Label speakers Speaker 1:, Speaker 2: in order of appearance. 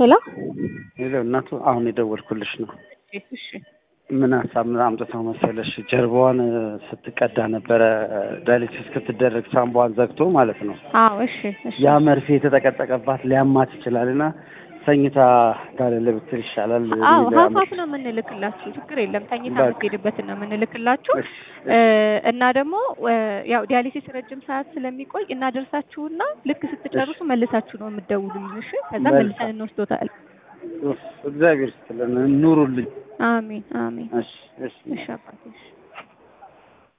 Speaker 1: ሄሎ
Speaker 2: ሄሎ እናቱ አሁን የደወልኩልሽ ነው።
Speaker 1: እሺ እሺ
Speaker 2: ምን ሀሳብ ምን አምጥተው መሰለሽ ጀርባዋን ስትቀዳ ነበረ ዳያሊሲስ እስክትደረግ ሳምቧን ዘግቶ ማለት ነው።
Speaker 1: አዎ እሺ እሺ
Speaker 2: ያ መርፌ የተጠቀጠቀባት ሊያማት ይችላል እና ተኝታ ጋለለ ብትል ይሻላል።
Speaker 1: አዎ
Speaker 2: የሚል
Speaker 1: ሀፋፍ
Speaker 2: ያመሽ-
Speaker 1: ነው የምንልክላችሁ፣ ችግር የለም። ተኝታ
Speaker 2: በቃ።
Speaker 1: የምትሄድበትን ነው የምንልክላችሁ።
Speaker 2: እሺ፣
Speaker 1: እ እና ደግሞ እ ያው ዲያሊሲስ ረጅም ሰዓት ስለሚቆይ እናደርሳችሁና ልክ ስትጨርሱ መልሳችሁ ነው የምትደውሉልን። እሺ ከዛ
Speaker 2: መልካም።
Speaker 1: መልሰን እንወስዶታል።
Speaker 2: ኡፍ፣ እግዚአብሔር ይስጥልን ኑሩልኝ።
Speaker 1: አሜን አሜን።
Speaker 2: እሺ እሺ
Speaker 1: እሺ አባቴ እሺ